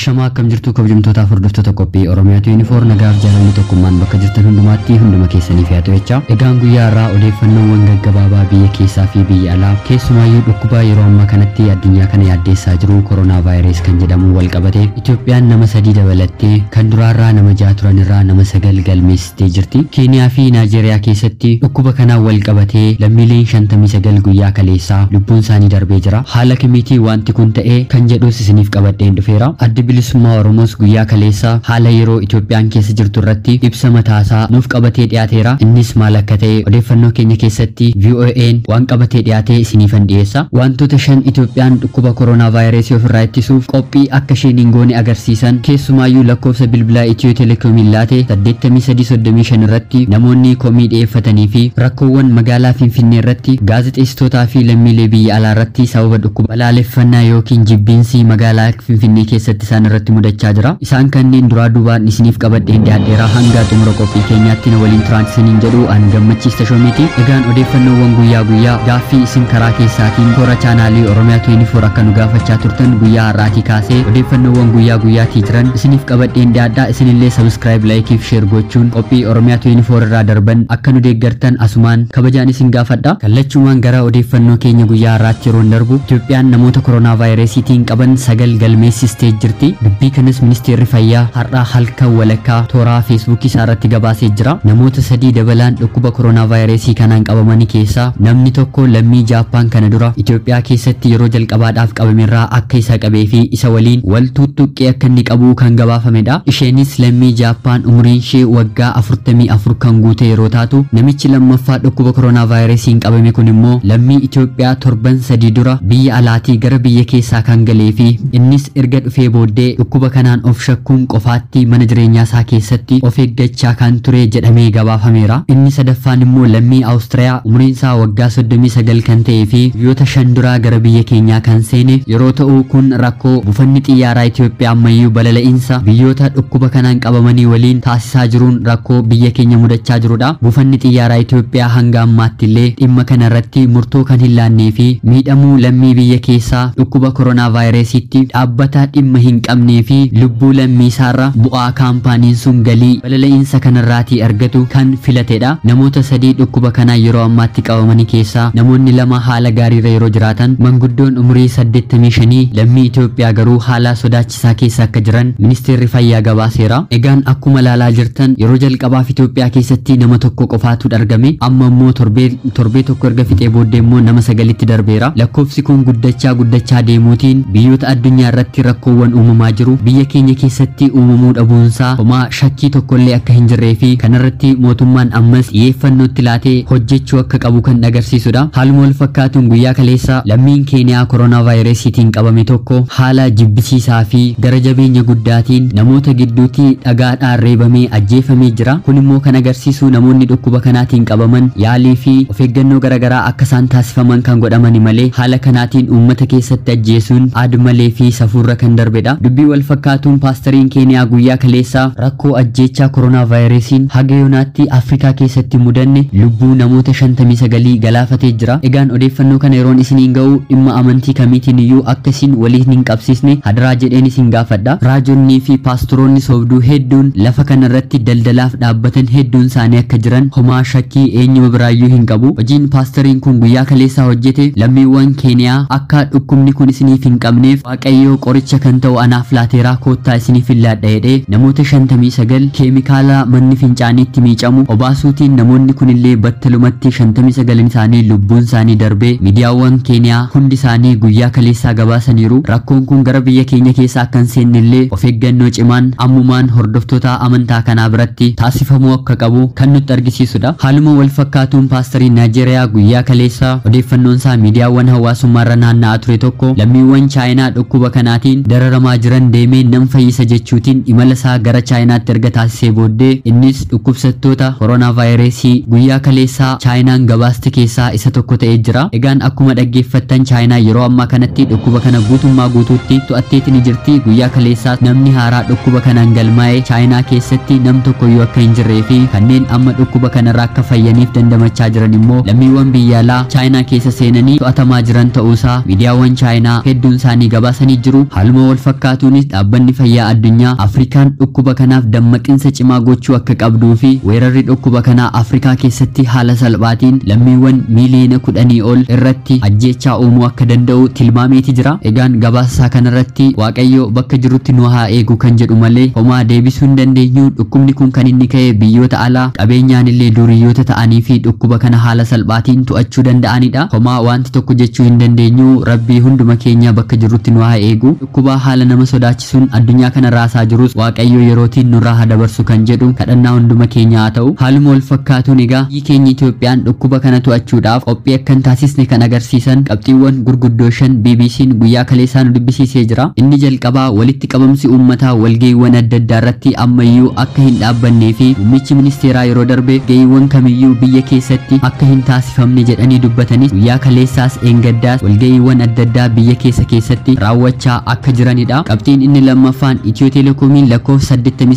Ashamaa akkam jirtu kabajamtootaaf hordoftoota qophii Oromiyaatu yuunifoor nagaaf jaalalli tokkummaan bakka jirtan hundumaatti hunduma keessaniif yaa ta'u jecha. Egaan guyyaa irraa odeeffannoowwan gaggabaabaa biyya keessaa fi biyya alaa keessumaayyuu dhukkuba yeroo ammaa kanatti addunyaa kana yaaddeessaa jiru koronaa vaayirasii kan jedhamu wal qabatee Itoophiyaan nama sadii dabalattee kan duraarraa nama jaha turan irraa nama sagal galmeessitee jirti. Keeniyaa fi Naajeeriyaa keessatti dhukkuba kanaan wal qabatee lammiileen shantamii sagal guyyaa kaleessaa lubbuun isaanii darbee jira. Haala kamiitii wanti kun ta'ee kan jedhus isiniif qabadheen dhufeera. Addi bilisummaa Oromoos guyyaa kaleessa haala yeroo Itoophiyaan keessa jirtu irratti ibsa mataasaa nuuf qabatee dhiyaateera. Innis maal akka ta'e odeeffannoo keenya keessatti VOA'n waan qabatee dhiyaatee isiniifan dhiyeessa. Wantoota shan Itoophiyaan dhukkuba koronaa vaayirasii ofirraa ittisuuf qophii akka isheen hin goone agarsiisan keessumaayyuu lakkoofsa bilbilaa Itiyoo Telekoomiin laate 8335 irratti namoonni komii dhiyeeffatanii fi rakkoowwan magaalaa Finfinnee irratti gaazexeessitootaa fi lammiilee biyya alaa irratti sababa dhukkuba balaaleffannaa yookiin jibbiinsi magaalaa Finfinnee keessatti isaan irratti mudachaa jira. Isaan kanneen duraa duubaan isiniif qabadheen dhiyaadheera hanga xumura qophii keenyaatti na waliin turaan isiniin jedhu an gammachiis tashoomiti. Egaan odeeffannoowwan guyyaa guyyaa gaaffii isin karaa keessaatiin toora chaanaalii Oromiyaa 24 akka nu gaafachaa turtan guyyaa har'aatii kaasee odeeffannoowwan guyyaa guyyaatii jiran isiniif qabadheen dhiyaadhaa isinillee sabiskiraayib laayikii fi sheer gochuun qophii Oromiyaa 24 irraa darban akka nu deeggartan asumaan kabajaan isin gaafadha. Kallachumaan gara odeeffannoo keenya guyyaa har'aatti yeroo darbu Itoophiyaan namoota koronaa vaayirasiitiin qaban sagal galmeessistee jirti. Dubbii kanas ministeerri fayyaa har'aa halkan walakkaa tooraa feesbuukii isaa irratti gabaasee jira. Namoota sadii dabalaan dhukkuba koronaa vaayirasii kanaan qabamanii keessaa namni tokko lammii Jaappaan kana dura Itoophiyaa keessatti yeroo jalqabaadhaaf qabamerraa akka isa qabee fi isa waliin wal tuttuqqee akka inni qabu kan gabaafamedha. Isheenis lammii Jaappaan umuriin ishee waggaa 44 kan guute yeroo taatu namichi lammaffaa dhukkuba koronaa vaayirasiin qabame kun immoo lammii Itoophiyaa torban sadii dura biyya alaatii gara biyya keessaa kan galee fi innis erga dhufee booddee dhukkuba kanaan of shakkuun qofaatti mana jireenyaa isaa keessatti of eeggachaa kan ture jedhamee gabaafameera. Inni sadaffaan immoo lammii Awustiriyaa umriin isaa waggaa 39 kan ta'ee fi biyyoota shan duraa gara biyya keenyaa kan seene yeroo ta'u kun rakkoo buufanni xiyyaaraa Itoophiyaa ammayyuu balala'iinsa biyyoota dhukkuba kanaan qabamanii waliin taasisaa jiruun rakkoo biyya keenya mudachaa jirudha. Buufanni xiyyaaraa Itoophiyaa hanga ammaatti illee dhimma kana irratti murtoo kan hin laannee fi miidhamuu lammii biyya keessaa dhukkuba koronaa vaayirasiitti dhaabbata dhimma hin qabnee fi lubbuu lammii isaarra bu'aa kaampaaniin sun galii balala'iinsa kanarraatii argatu kan filatedha. Namoota sadii dhukkuba kanaa yeroo ammaatti qabamanii keessaa namoonni lama haala gaariirra yeroo jiraatan manguddoon umurii 85 lammii Itoophiyaa garuu haala sodaachisaa keessa akka jiran ministeerri fayyaa gabaaseera. Egaan akkuma ilaalaa jirtan yeroo jalqabaaf Itoophiyaa keessatti nama tokko qofaatu argame amma immoo torbee tokko erga fixee booddee immoo nama sagalitti darbeera. Lakkoofsi kun guddachaa guddachaa deemuutiin biyyoota addunyaa irratti rakkoowwan uumamaa jiru biyya keenya keessatti uumamuu dhabuunsaa homaa shakkii tokkollee akka hin jirree fi kanarratti mootummaan ammas xiyyeeffannootti laatee hojjechuu akka qabu kan agarsiisudha. Haaluma wal fakkaatuun guyyaa kaleessa lammiin keeniyaa koronaa vaayirasiitiin qabame tokko haala jibbisiisaa fi gara jabeenya guddaatiin namoota gidduutti dhagaadhaan reebamee ajjeefamee jira. Kun immoo kan agarsiisu namoonni dhukkuba kanaatiin qabaman yaalii fi of eeggannoo garaagaraa akka isaan taasifaman kan godhamani malee haala kanaatiin uummata keessatti ajjeesuun aad malee fi safuurra kan darbedha. Dubbii wal fakkaatuun paastariin keeniyaa guyyaa kaleessaa rakkoo ajjeechaa koronaa vaayirasiin haga yoonaatti Afrikaa keessatti mudanne lubbuu namoota 59 galaafatee jira. Egaan odeeffannoo kana yeroon isiniin ga'u dhimma amantii kamiitiin iyyuu akka isin waliin hin qabsiisne hadaraa jedheen isin gaafadha. Raajonnii fi paastoroonni soobduu hedduun lafa kanarratti daldalaaf dhaabbatan hedduun isaanii akka jiran homaa shakkii eenyuma biraayyuu hin qabu. Hojiin paastariin kun guyyaa kaleessaa hojjete lammiiwwan keeniyaa akka dhukkubni kun isiniif hin qabneef waaqayyoo qoricha kan ta'u anaaf laateeraa koottaa isiniif hin laadha jedhee namoota 59 keemikaala manni fincaaniitti miicamu obaasuutiin namoonni kunillee battalumatti 59 isaanii lubbuun isaanii darbee miidiyaawwan keeniyaa hundi isaanii guyyaa kaleessaa gabaasaniiru rakkoon kun gara biyya keenya keessaa akka hin seennellee of eeggannoo cimaan ammumaan hordoftoota amantaa kanaa biratti taasifamuu akka qabu kan nutti argisiisudha haaluma wal fakkaatuun paastariin naajeeriyaa guyyaa kaleessaa odeeffannoon isaa miidiyaawwan hawaasummaarra naanna'aa ture tokko lammiiwwan chaayinaa dhukkuba kanaatiin dararamaa jiran deemee nan fayyisa jechuutiin imala isaa gara chaayinaatti erga taasisee booddee innis dhukkubsattoota koronaa vaayirasii guyyaa kaleessaa chaayinaan gabaaste keessaa isa tokko ta'ee jira. Egaan akkuma dhaggeeffattan chaayinaa yeroo ammaa kanatti dhukkuba kana guutummaa guutuutti to'atteeti ni jirti. Guyyaa kaleessaa namni haaraa dhukkuba kanaan galmaa'ee chaayinaa keessatti nam tokkoyyuu akka hin jirree fi kanneen amma dhukkuba kanarraa akka fayyaniif dandamachaa jiran immoo lammiiwwan biyya alaa chaayinaa keessa seenanii to'atamaa jiran ta'uusaa miidiyaawwan chaayinaa hedduun isaanii gabaasanii jiru. Haaluma wal fakkaatu fakkaatuunis dhaabbanni fayyaa addunyaa Afrikaan dhukkuba kanaaf dammaqinsa cimaa gochuu akka qabduu fi weerarri dhukkuba kanaa Afrikaa keessatti haala salphaatiin lammiiwwan miiliyoona kudhanii ol irratti ajjeechaa uumuu akka danda'u tilmaameeti jira. Egaan gabaasa kanarratti Waaqayyo bakka jirutti nu haa eegu kan jedhu malee homaa deebisuu hin dandeenyu. Dhukkubni kun kan inni ka'e biyyoota alaa qabeenyaan illee duriyyoota ta'anii fi dhukkuba kana haala salphaatiin to'achuu danda'anidha. Homaa wanti tokko jechuu hin dandeenyu rabbii hunduma keenya bakka jirutti nu haa eegu. Dhukkuba haala nama sodaachisuun addunyaa kana raasaa jirus Waaqayyo yerootiin nurraa haa dabarsu kan jedhu kadhannaa hunduma keenya haa ta'u. Haaluma wal fakkaatuun egaa biyyi keenya Itoophiyaan dhukkuba kana to'achuudhaaf qophii akka hin taasisne kan agarsiisan qabxiiwwan gurguddoo shan BBC'n guyyaa kaleessaa nu dubbisiisee jira. Inni jalqabaa walitti qabamsi uummataa walga'iiwwan adda addaa irratti ammayyuu akka hin dhaabbannee fi muummichi ministeeraa yeroo darbe ga'iiwwan kamiyyuu biyya keessatti akka hin taasifamne jedhanii dubbatanis guyyaa kaleessaas eengaddaas walga'iiwwan adda addaa biyya keessa keessatti raawwachaa akka jiranidha. Qabxiin inni lammaffaan Itiyoo Telekoomiin lakkoofsa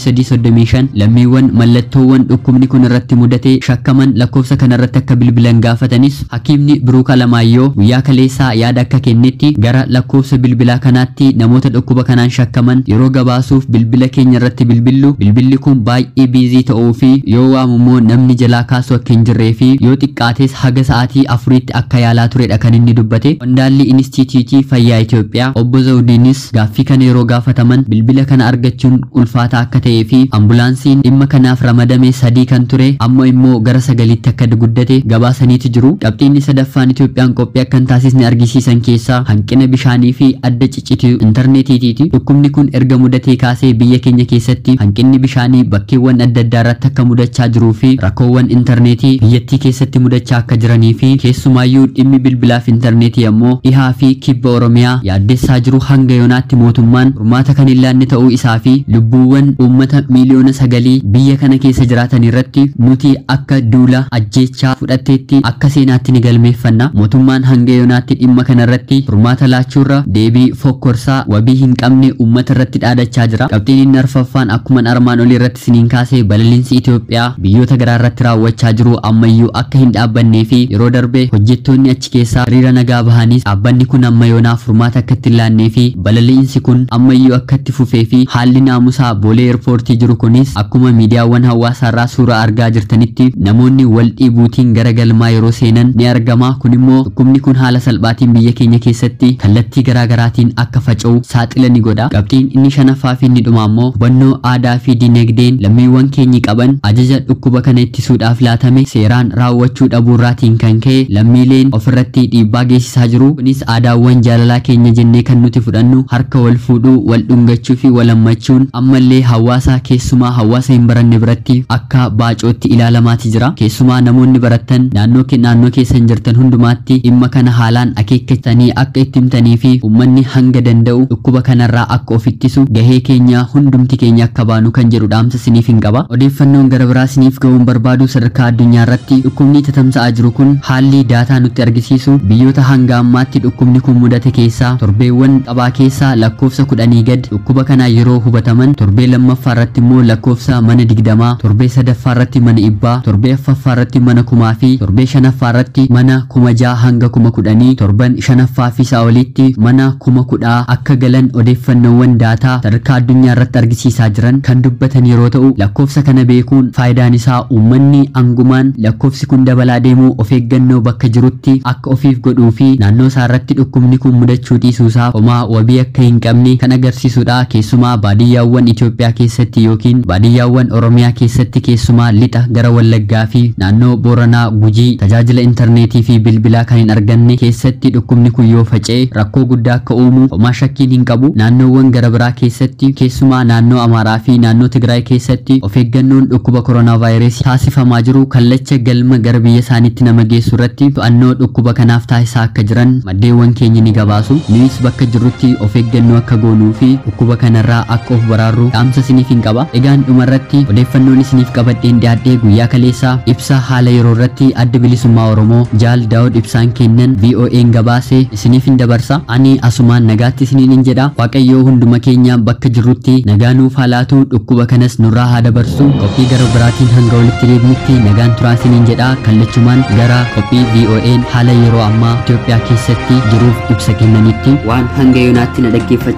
8335 lammiiwwan mallattoowwan dhukkubni kun irratti mudate shakkaman lakkoofsa kanarratti akka bilbilan gaafatanis hakiimni Biruuk Alamaayyoo guyyaa kaleessaa yaada akka kennetti gara lakkoofsa bilbilaa kanaatti namoota dhukkuba kanaan shakkaman yeroo gabaasuuf bilbila keenya irratti bilbillu bilbilli kun baay'ee biizii ta'uu fi yoo waamummoo namni jalaa kaasu akka hin jirree fi yoo xiqqaates haga sa'aatii afuriitti akka yaalaa turedha kan inni dubbate. Qondaalli Inistiitiitii Fayyaa Itoophiyaa obbo Zawudiinis gaaffii kana yeroo gaafataman bilbila kana argachuun ulfaataa akka ta'ee fi ambulaansiin dhimma kanaaf ramadame sadii kan ture amma immoo gara sagaliitti akka guddate gabaasaniiti jiru. Qabxiinni sadaffaan Itoophiyaan qophii akka hin taasisne argisiisan keessaa hanqina bishaanii fi adda ciccitii intarneetiitiiti. Dhukkubni kun erga mudatee kaasee biyya keenya keessatti hanqinni bishaanii bakkeewwan adda addaa irratti akka mudachaa jiruu fi rakkoowwan intarneetii biyyattii keessatti mudachaa akka jiranii fi keessumaayyuu dhimmi bilbilaaf intarneetii ammoo dhihaa fi kibba Oromiyaa yaaddessaa jiru hanga yoonaatti mootummaan furmaata kan hin laanne ta'uu isaa fi lubbuuwwan uummata miiliyoona sagalii biyya kana keessa jiraatan irratti nuti akka duula ajjeechaa fudhatteetti akka seenaatti ni galmeeffanna mootummaan hanga yoonaatti dhimma kana irratti furmaata laachuurra deebii fokkorsaa wabii hin qabne uummata irratti dhaadachaa jira qabxiin inni arfaffaan akkuma armaan olii irratti siniin kaasee balaliinsi Itoophiyaa biyyoota garaa irratti raawwachaa jiru ammayyuu akka hin dhaabbannee fi yeroo darbe hojjettoonni achi keessaa hiriira nagaa bahaniis dhaabbanni kun amma yoonaaf furmaata akka itti hin laannee fi balaliinsi kun ammayyuu akka itti fufee fi haalli naamusaa boolee eerpoortii jiru kunis akkuma miidiyaawwan hawaasaa irraa suuraa argaa jirtanitti namoonni wal dhiibuutiin gara galmaa yeroo seenan ni argama kun immoo dhukkubni kun haala salphaatiin biyya keenya keessatti kallattii garaa garaatiin akka faca'u saaxila ni godha qabxiin inni shanaffaa fi inni dhuma ammoo hubannoo aadaa fi dinagdeen lammiiwwan keenyi qaban ajaja dhukkuba kana ittisuudhaaf laatame seeraan raawwachuu dhabuurraatiin kan ka'e lammiileen ofirratti dhiibbaa geessisaa jiru kunis aadaawwan jaalalaa keenya jennee kan nuti fudhannu harka wal fuudhuu wal dhungachuu fi wal hammachuun ammallee hawaasa keessumaa hawaasa hin baranne biratti akka baacootti ilaalamaati jira keessumaa namoonni barattan naannoo naannoo keessan jirtan hundumaatti dhimma kana haalaan akeekkatanii akka itti himtanii fi uummanni hanga danda'u dhukkuba kanarraa akka of ittisu gahee keenya hundumti keenya akka baanu kan jedhu dhaamsa siniif hin qaba odeeffannoon gara biraa siniif ga'uun barbaadu sadarkaa addunyaa irratti dhukkubni tatamsa'aa jiru kun haalli daataa nutti argisiisu biyyoota hanga ammaatti dhukkubni kun mudate keessaa torbeewwan qabaa keessaa lakkoofsa kudhanii gad dhukkuba kanaa yeroo hubataman torbee lammaffaa irratti immoo lakkoofsa mana digdamaa torbee sadaffaa irratti mana dhibbaa torbee affaffaa irratti mana kumaa fi torbee shanaffaa irratti mana kuma jaha hanga kuma kudhanii torban shanaffaa fi isaa olitti mana kuma kudhaa akka galan odeeffannoowwan daataa sadarkaa addunyaa irratti argisiisaa jiran kan dubbatan yeroo ta'u lakkoofsa kana beekuun faayidaan isaa uummanni angumaan lakkoofsi kun dabalaa deemuu of eeggannoo bakka jirutti akka ofiif godhuu fi naannoo isaa irratti dhukkubni kun mudachuu dhiisuusaa homaa wabii akka hin qabne kan agarsiisudha keessumaa baadiyyaawwan Itoophiyaa keessatti yookiin baadiyyaawwan Oromiyaa keessatti keessumaa lixa gara Wallaggaa fi naannoo Booranaa Gujii tajaajila intarneetii fi bilbilaa kan hin arganne keessatti dhukkubni kun yoo faca'e rakkoo guddaa akka uumu homaa shakkiin hin qabu naannoowwan gara biraa keessatti keessumaa naannoo Amaaraa fi naannoo Tigraay keessatti of eeggannoon dhukkuba koronaa vaayirasii taasifamaa jiru kallacha galma gara biyya isaaniitti nama geessu irratti to'annoo dhukkuba kanaaf taasisaa akka jiran maddeewwan keenya ni gabaasu nunis bakka jirrutti of eeggannoo akka goonuu fi dhukkuba kanarraa akka of baraarru dhaamsa isiniif hin qaba egaan dhumarratti odeeffannoon isiniif qabadheen dhiyaadhee guyyaa kaleessaa ibsa haala yeroo irratti adda bilisummaa oromoo jaal daawud ibsaan kennan VOA'n gabaase isiniif hin dabarsa ani asumaan nagaatti isiniin hin jedha waaqayyoo hunduma keenya bakka jirrutti nagaa nuuf haa laatu dhukkuba kanas nurraa haa dabarsu qophii gara biraatiin hanga walitti deebinutti nagaan turaa isiniin jedha kallachumaan gara qophii VOA'n haala yeroo ammaa Itoophiyaa keessatti jiruuf ibsa kennanitti waan hanga yoonaatti na dhaggeeffachaa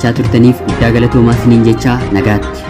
daawwachaa turtaniif guddaa galatoomaa isiniin jechaa nagaatti.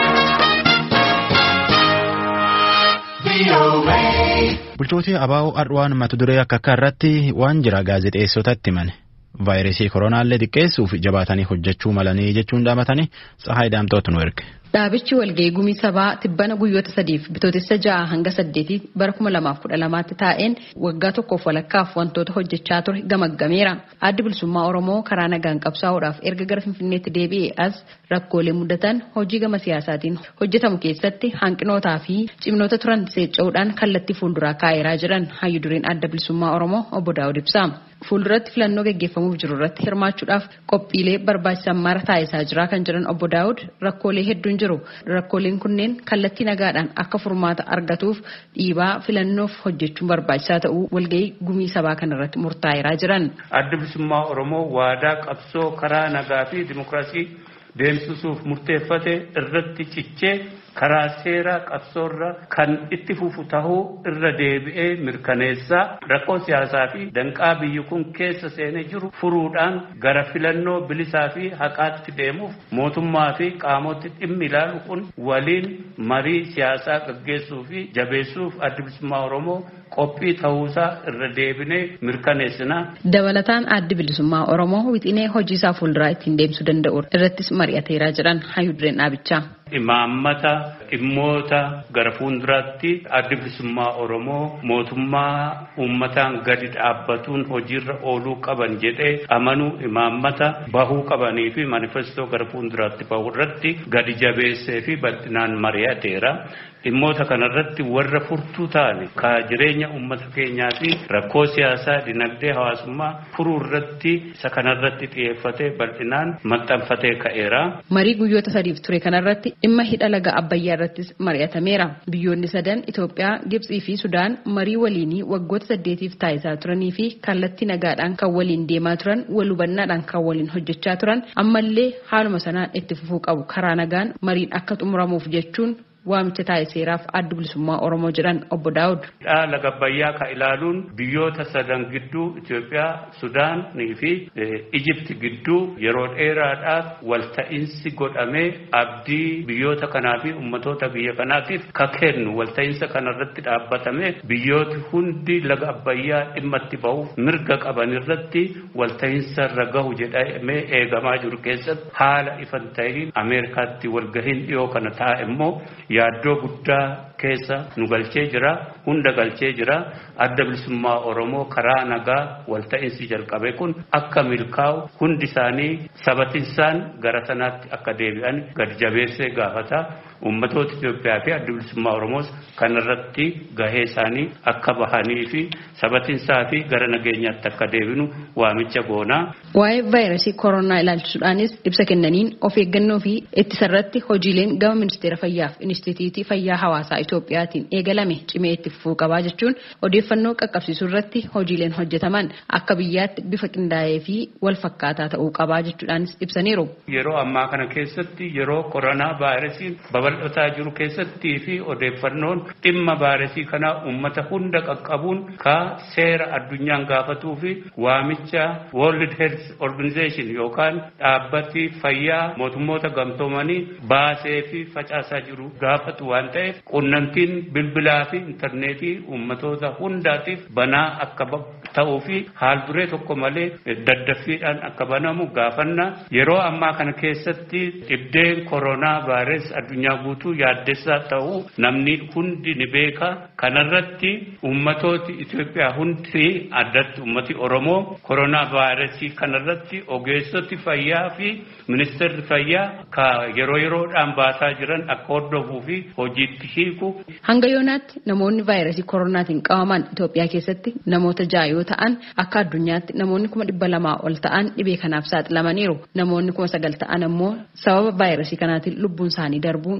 Bulchootii abaa'oo Adwaan mata duree akka akka irratti waan jira gaazexeessotatti himane. Vaayirasii koronaallee xiqqeessuuf jabaatanii hojjechuu malanii jechuun dhaabatanii Tsahaay Daamtootu nu erge. Dhaabichi walgahii gumii sabaa tibbana guyyoota sadiif bitootessa ja'a hanga saddeetii bara kuma lamaaf kudha lamaatti taa'een waggaa tokkoof walakkaaf wantoota hojjechaa ture gamaggameera. Addi bilisummaa Oromoo karaa nagaan qabsaa'uudhaaf erga gara Finfinneetti deebi'ee as rakkoolee mudatan hojii gama siyaasaatiin hojjetamu keessatti hanqinootaa fi cimnoota turan seecca'uudhaan kallattii fuulduraa kaa'eeraa jiran hayyu dureen adda bilisummaa Oromoo obbo Daawud ibsa. Fuulduratti filannoo gaggeeffamuuf jiru irratti hirmaachuudhaaf qophiilee barbaachisan mara taasisaa jira kan jiran obbo Daawud rakkoolee hedduun jiru. Rakkooleen kunneen kallattii nagaadhaan akka furmaata argatuuf dhiibaa filannoof hojjechuun barbaachisaa ta'uu walgahii gumii sabaa kanarratti murtaa'eeraa jiran. Adda bilisummaa Oromoo waadaa qabsoo karaa nagaa fi dimokiraasii deemsisuuf murteeffate irratti cichee karaa seeraa qabsoorra kan itti fufu tahuu irra deebi'ee mirkaneessaa rakkoo siyaasaa fi danqaa biyyi kun keessa seenee jiru furuudhaan gara filannoo bilisaa fi haqaatti deemuuf mootummaa fi qaamoti dhimmi ilaalu kun waliin marii siyaasaa gaggeessuu fi jabeessuuf adda bilisummaa Oromoo qophii ta'uusaa irra deebinee mirkaneessina. Dabalataan addi bilisummaa Oromoo wixinee hojii isaa fuulduraa ittiin deemsuu danda'u irrattis mari'ateeraa jiran hayyu dureen dhaabichaa. Imaammata dhimmoota gara fuulduraatti addi bilisummaa Oromoo mootummaa uummataan gadi dhaabbatuun hojiirra ooluu qaban jedhee amanuu imaammata bahuu qabanii fi manifestoo gara fuulduraatti bahu irratti gadi jabeessee fi bal'inaan mari'ateera. Dhimmoota kanarratti warra furtuu ta'an ka jireenya uummata keenyaa fi rakkoo siyaasaa dinagdee hawaasummaa furuu irratti isa kanarratti xiyyeeffatee bal'inaan maxxanfatee ka'eera. Marii guyyoota sadiif ture kanarratti dhimma hidha laga Abbayyaa irrattis mari'atameera. Biyyoonni sadan Itoophiyaa, Gibxii fi Sudaan marii waliinii waggoota saddeetiif taasisaa turanii fi kallattii nagaadhaan kan waliin deemaa turan, wal hubannaadhaan kan waliin hojjechaa turan, ammallee haaluma sanaan itti fufuu qabu karaa nagaan mariin akka xumuramuuf jechuun waamicha taasiseeraaf adda bilisummaa Oromoo jedhan obbo Daawud. Laga Abbayyaa ka ilaaluun biyyoota sadan gidduu Itoophiyaa, Sudaanii fi Ijipti gidduu yeroo dheeraadhaaf walta'iinsi godhamee abdii biyyoota kanaa fi ummatoota biyya kanaatiif ka kennu walta'iinsa kanarratti dhaabbatame biyyooti hundi laga Abbayyaa dhimma itti bahuuf mirga qaban irratti walta'iinsa irra gahu jedhamee eegamaa jiru keessatti haala ifan ta'in Ameerikaatti walgahiin dhiyoo kana taa'e immoo yaaddoo guddaa keessa nu galchee jira hunda galchee jira adda bilisummaa oromoo karaa nagaa walta'iinsi jalqabe kun akka milkaa'u hundi isaanii sabatinsaan gara sanaatti akka deebi'an gadi jabeessee gaafata ummatoota Itoophiyaa fi adda bilisummaa oromoos kanarratti gahee isaanii akka bahanii fi sabatinsaa fi gara nageenyaatti akka deebinu waamicha goonaa. Waa'ee vaayirasii koronaa ilaalchisuudhaanis ibsa kennaniin of eeggannoo fi ittisarratti hojiileen gama ministeera fayyaaf inistituutii fayyaa hawaasaa Itoophiyaatiin eegalame cimee itti fufuu qabaa jechuun odeeffannoo qaqqabsiisuu irratti hojiileen hojjetaman akka biyyaatti bifa qindaa'ee fi wal fakkaataa ta'uu qabaa jechuudhaanis ibsaniiru. Yeroo ammaa kana keessatti yeroo koronaa vaayirasiin babal'ataa jiru keessattii fi odeeffannoon dhimma vaayirasii kanaa uummata hunda qaqqabuun ka seera addunyaan gaafatuu fi waamicha World Health Organization yookaan dhaabbati fayyaa mootummoota gamtoomanii baasee fi facaasaa jiru gaafatu waan ta'eef qunnamtiin bilbilaa fi intarneetii uummatoota hundaatiif banaa akka ta'uu fi haal duree tokko malee daddaffiidhaan akka banamu gaafanna yeroo ammaa kana keessatti dhibdeen koronaa vaayirasii addunyaa guutuu yaaddessaa ta'uu namni hundi ni beeka kanarratti uummatooti Itoophiyaa hundi addatti uummati Oromoo koronaa vaayirasii kanarratti ogeessoti fayyaa fi ministeerri fayyaa ka yeroo yeroodhaan baasaa jiran akka hordofuu fi hojiitti hiiku. Hanga yoonaatti namoonni vaayirasii koronaatiin qabaman Itoophiyaa keessatti namoota ja'a yoo ta'an akka addunyaatti namoonni kuma dhibba lamaa ol ta'an dhibee kanaaf saaxilamaniiru. Namoonni kuma sagal ta'an ammoo sababa vaayirasii kanaatiin lubbuun isaanii darbuun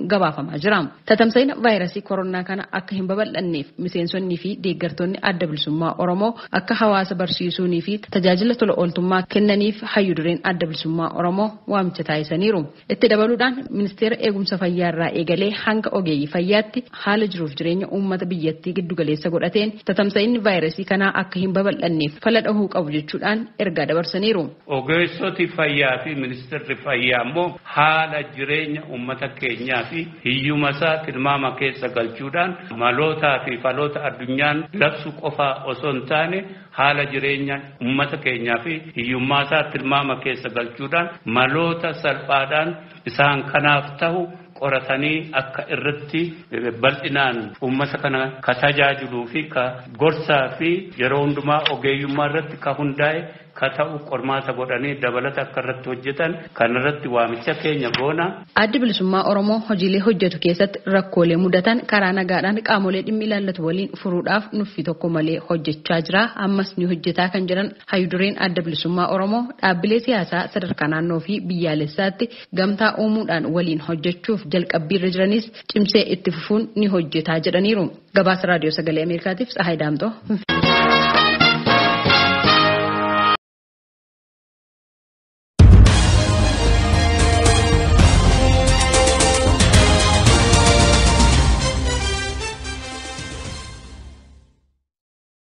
gabaafamaa jira. Tatamsa'ina vaayirasii koronaa kana akka hin babal'anneef miseensonnii fi deeggartoonni adda bilisummaa Oromoo akka hawaasa barsiisuunii fi tajaajila tola ooltummaa kennaniif hayyu dureen adda bilisummaa Oromoo waamicha taasisaniiru. Itti dabaluudhaan ministeera eegumsa fayyaa irraa eegalee hanga ogeeyyii fayyaatti haala jiruuf jireenya uummata biyyattii giddu galeessa godhateen tatamsa'inni vaayirasii kanaa akka hin babal'anneef fala dhahuu qabu jechuudhaan ergaa dabarsaniiru. Ogeessoti fayyaa fi ministeerri fayyaa immoo haala jireenya uummata keenyaa fi hiyyuma isaa tilmaama keessa galchuudhaan malootaa fi faloota addunyaan labsu qofaa osoo hin taane haala jireenya uummata keenyaa fi hiyyummaa isaa tilmaama keessa galchuudhaan maloota salphaadhaan isaan kanaaf ta'u qoratanii akka irratti bal'inaan uummata kana ka tajaajiluu fi ka gorsaa fi yeroo hundumaa ogeeyyummaa irratti ka hundaa'e ka ta'u qormaata godhanii dabalata akka irratti hojjetan kan irratti waamicha keenya goona. Addi bilisummaa Oromoo hojiilee hojjetu keessatti rakkoolee mudatan karaa nagaadhaan qaamolee dhimmi ilaallatu waliin furuudhaaf nuffii tokko malee hojjechaa jira. Ammas ni hojjetaa kan jiran hayyudureen adda bilisummaa Oromoo dhaabbilee siyaasaa sadarkaa naannoo fi biyyaalessaatti gamtaa uumuudhaan waliin hojjechuuf jalqabbiirra jiranis cimsee itti fufuun ni hojjetaa jedhaniiru. Gabaasa raadiyoo sagalee Ameerikaatiif Tsahaay Daamtoo.